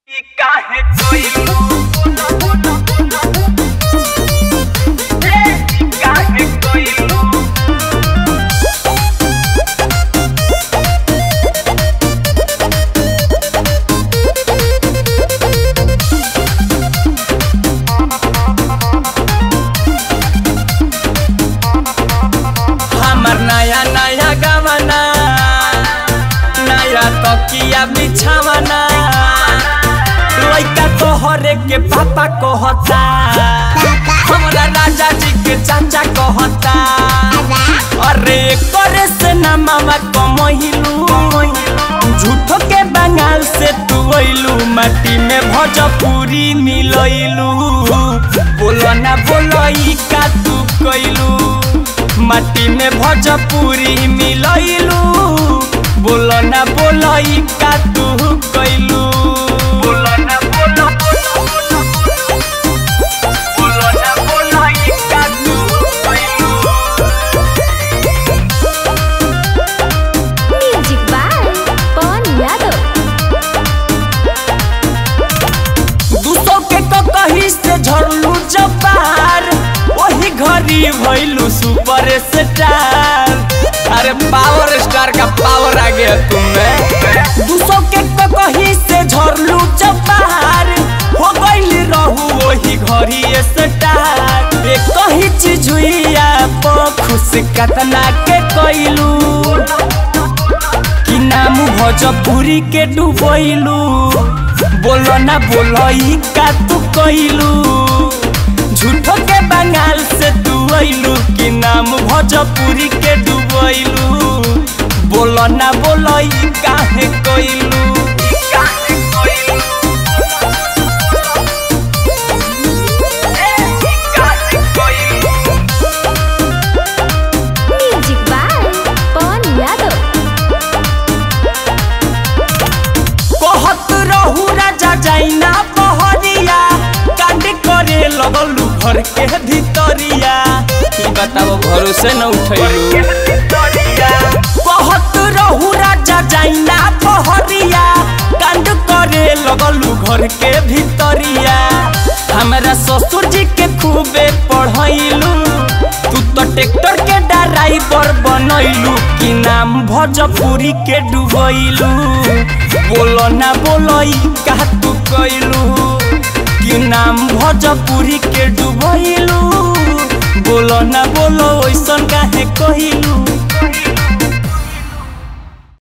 ई काहे कोइलू ए ई काहे कोइलू हमर नया नया गवना नया तकिया बिछावना लइका तोहरे के पापा कहता हमरा राजा जी के चाचा कहता अरे करे से ना मामा कमहिलू झूठो के बंगाल से तू अइलू माटी में भोजपुरी मिलइलू बोलो ना बोलो ई का तू कइलू माटी में भोजपुरी मिलइलू बोलो ना बोलो ई का तू कइलू बोलो ना बोलो बोलो ना बोलो ई का तू कोइलू म्यूजिक बाय पवन यादव दू सौ के तो कहीं से झरलू जबार वही घड़ी भइलू सुपर स्टार अरे पावर स्टार का पावर आ गया तुम्हें दू सौ के तो कहीं से झरलू जबार हो गइल रहू वही घड़ी स्टार एक कहीं चीज हुई आप खुश कतना के कइलू कि नाम भोजपुरी के डुबैलू बोलो ना बोलो ई का तू कइलू झूठो के बंगाल से तू अइलू कि नाम भोजपुरी के डुबैलू बोलो ना बोलो ई काहे कइलू ई काहे कोइलू ए ई काहे कोइलू म्यूजिक बाय पवन यादव कहत रहू राजा जाइना पहरिया कांड करे लगलू घर के भीतरिया ई बताओ भरोसे न उठैलू कहत रहू राजा जाइना पहरिया कांड करे लगलू घर के भीतरिया हमरा ससुर जी के खूबे पढ़ैलू तू तो ट्रैक्टर के ड्राइवर बनैलू कि नाम भोजपुरी के डुबैलू बोलो ना बोलो ई का तू कैलू कि नाम भोजपुरी के डुबैलू बोलो ना बोलो ऐसन काहे कहिलू